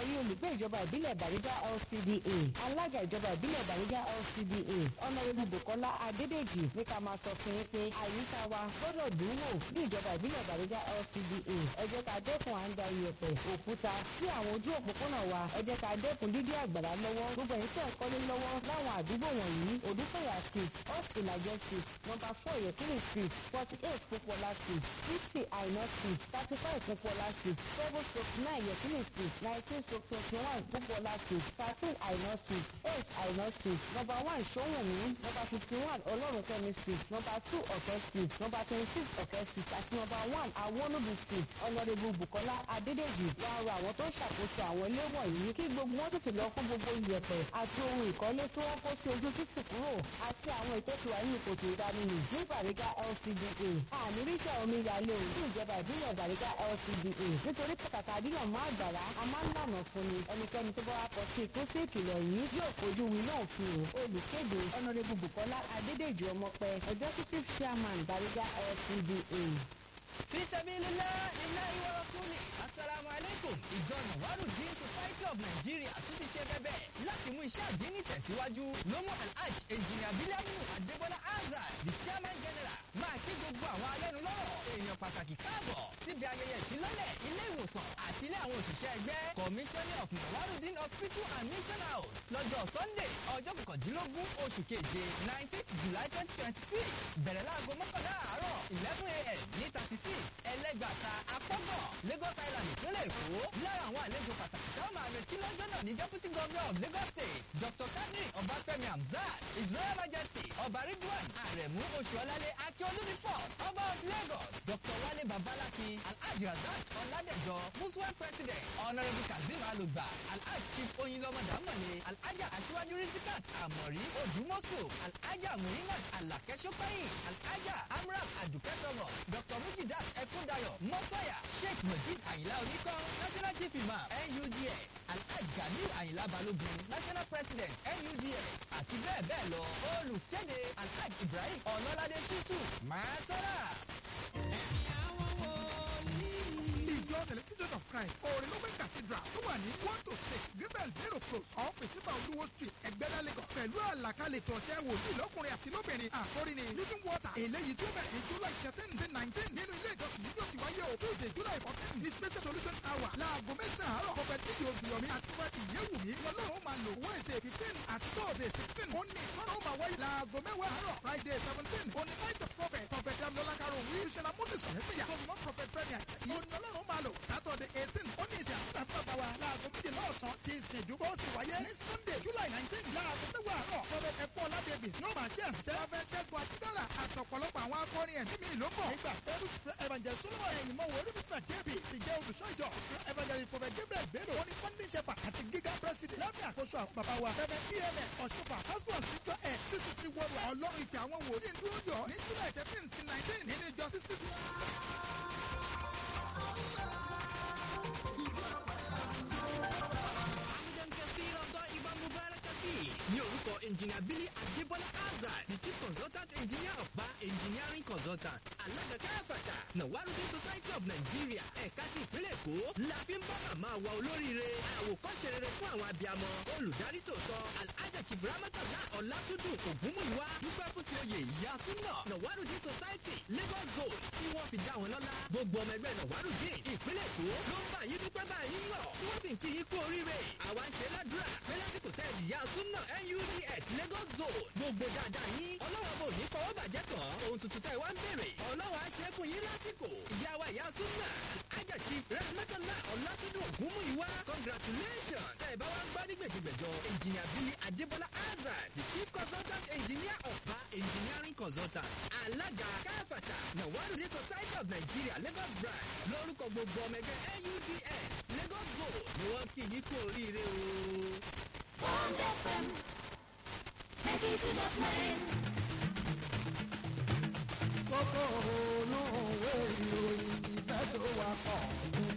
ẹ̀yin olùgbé ìjọba ìbílẹ̀ Bàrígá LCDA alága ìjọba ìbílẹ̀ Bàrígá LCDA ọ̀nàrẹ́bù Bùkọ́lá Adédèjì ní ká máa sọ fún yín pé àyíká wa gbọ́dọ̀ dùn wò ní ìjọba ìbílẹ̀ Bàrígá LCDA ẹ jẹ́ ká dẹ́kun à ń da iyẹ̀pẹ̀ òkúta sí àwọn ojú òpópónà wa ẹ jẹ́ ká dẹ́kun dídí àgbàrá lọ́wọ́ gbogbo ẹ̀yin tí ẹ̀ kọ́lé lọ́wọ́ láwọn àdúgbò wọ̀nyí Odúsọ̀yà street off Ìlàjẹ street number four Yekini street forty eight Pópóọlá street fifty Àìná street thirty five Pópóọlá street seven stroke nine Yekini street nineteen stroke twenty one Pópóọlá street thirteen Àìná street eight Àìná street number one Ṣóhùnmí number fifty one Ọlọ́runkẹ́mi street number two Ọ̀kẹ́ street number twenty six Ọ̀kẹ́ street àti number one Awónúbi street ọ̀nàdébù Bùkọ́lá Adédèjì wàá rọ àwọn tó ń ṣàkóso àwọn ilé wọ̀nyí kí gbogbo wọn tètè lọ fún gbogbo iyẹ̀pẹ̀ àti ohun ìkọ́lé tí wọ́n kó sí ojú títì kúrò àti àwọn ìtọ́jú wà ní ìkòtò ìdánimì ní Bàrígá LCDA àmì ríjà omi yalé o ní ìjọba ìbílẹ̀ Bàrígá LCDA nítorí pàtàkì àdíyàn má àgbàrá a máa ń lànà fún ni ẹnikẹ́ni tó bá wá kọ sí ikú sí ìkìlọ̀ yìí yóò fojú wí náà fi o olùkéde ọ̀nàdébù Bùkọ́lá Adédèjì ọmọpẹ executive chairman Bàrígá LCDA. fi sabilillah lillahi wa rasuli asalaamu aleykum ìjọ nawarudin society of nigeria tún ti ṣe bẹ́bẹ̀ láti mú iṣẹ́ àdínní tẹ̀síwájú ló mú alhaj engineer biliamu adébọlá azad the chairman general máa kí gbogbo àwọn alẹ́nulọ́rọ̀ èèyàn pàtàkì káàbọ̀ síbi ayẹyẹ ìfilọ́lẹ̀ ilé ìwòsàn àti ilé àwọn òṣìṣẹ́ ẹgbẹ́ commissioner of nawarudin hospital and mission house lọ́jọ́ sunday ọjọ́ kọkàndínlógún oṣù keje nineteenth july twenty twenty six bẹ̀rẹ̀ láago mọ́kànlá àárọ̀ eleven a.m. ní thirty six ẹlẹ́gbàta apọ́gọ̀ lagos island ìpínlẹ̀ èkó lára àwọn àlejò pàtàkì táwọn máa retí lọ́jọ́ náà ní deputy governor of lagos state dr kadri ọbáfẹ́mi hamzat his royal majesty ọba ridwan aremu oṣuọlálẹ akíọlùmí first ọba of lagos dr wale babalaki alhaji razak ọládẹjọ muslim president honourable kazeem alugba alhaji chief oyinlọmọ dàmọ̀ni alhaja aṣíwájú risikat amori odùmọ̀sù alhaja muhimad alakẹ́sọ́pẹ́yìn alhaja amram adùkẹ́ thomas dr mujidat ẹkúndayọ̀ mọ́sọ̀yà sheikh mojid ayinla oníkan national chief imam nuds alhaji ganiu ayinla balogun national president nuds àti bẹ́ẹ̀ bẹ́ẹ̀ lọ olùkéde alhaji ibrahim ọlọ́ládé shitu máa sọ́ra. ìjọ celestial church of christ òrìlógbé cathedral tó wà ní one to six gabriel zero close off ìsìnbà olúwo street ẹgbẹ́dá lagos pẹ̀lú àlàkalẹ̀ tọ̀sẹ̀ wòlíì lọ́kùnrin àti lóbìnrin àkórí ni living water eléyìí tó bẹ̀rẹ̀ ní july thirteen sí nineteen nínú ilé ìjọsìn yìí yóò ti wáyé o tuesday july fourteen ní special solution hour láago mẹ́sàn-án àárọ̀ kọfẹ́ tí yóò fi yọmí àti kọfẹ́ tí yéwù mí lọ́lọ́run máa lò wednesday fifteen àti thursday sixteen ó ní ìsọ̀rọ̀ máa wáyé láago mẹ́wàá àárọ̀ friday seventeen ó ní night of prophet prophet damilola karo wí ṣẹlá moses ọ̀hẹ́sẹ̀yà tó fi mọ́ prophet fẹ́mi àjàyí ó ní ọlọ́run máa lò saturday eighteen ó ní ìsìn àti àti bàbá wa láago méjìlá ọ̀sán tí ìsìn ìdúgbò sì wáyé ní sunday july nineteen láago mẹ́wàá àárọ̀ prophet ẹ̀kọ́ ọ̀làdẹ́bì yóò máa ṣe àṣẹ abẹ́ ṣẹ́gun àtidára àtọ̀pọ̀lọpọ̀ àwọn akọrin ẹ̀mí mi ló bọ̀ nígbà pẹ̀lú evangelist solomon ẹ̀yìn mọ́ wọlé mísà jébì sì jẹ́ olùṣọ́ ìjọ evangelist prophet gabriel bello ó ní funding shepherd àti giga president lábẹ́ àkóso àwọn bàbá wa reverend pmn ọ̀ṣunfà pastor síjọ ẹ̀ ccc wọ́ọ̀lù ọlọ́run ìpè àwọn wòlíì dúró yọ ní july thirteen sí nineteen nínú ìjọ ccc. Amidan Kathir Abdul Ibn Mubarak Kathir ní orúkọ engineer Billy Adébọ́lá Azad the chief consultant engineer of Ba engineering consultant alága káfàtà Nawarudin Society of Nigeria ẹ̀ka ti ìpínlẹ̀ Èkó la fi ń bá màmá wa olóríire àwòkọ́ṣe rere fún àwọn abiyamọ olùdarí tòótọ́ Alhaja Chibramatala Ọlátúndù Ògúnmùíwá dúpẹ́ fún ti oyè ìyá súnà Nawarudin Society Lagos Zone tí wọ́n fi dá wọn lọ́lá gbogbo ọmọ ẹgbẹ́ Nawarudin ìpínlẹ̀ Èkó ló ń bá yín dúpẹ́ bá yín yọ̀ tí wọ́n sì ń kí yín kú oríire àwa ń ṣe ládùúrà pé lásìkò tẹ́ ẹ̀ ìyá súnà NUDS Lagos Zone gbogbo dáadáa yín ọlọ́wọ́ bò ní fọwọ́ bàjẹ́ kàn ohun tuntun tẹ́ ẹ wá ń bèrè ọlọ́wọ́ á ṣe é fún yín lásìkò ìyá wa ìyá súnà Alhaja Chief Rahmatullah Ọlátúndù Ògúnmùíwá congratulations tẹ́ ẹ bá wá ń gbá ní gbèjìgbèjọ engineer Billy Adébọ́lá Azad the chief consultant engineer of Ba engineering consultant alága káfàtà Nawarudin Society of Nigeria Lagos branch lórúkọ gbogbo ọmọ ẹgbẹ́ NUDS Lagos Zone ni wọ́n kí yín kú oríire o. Bond FM 92.9. kókó olóhùn ìwé ìròyìn ìfẹ́ tó wà pọ̀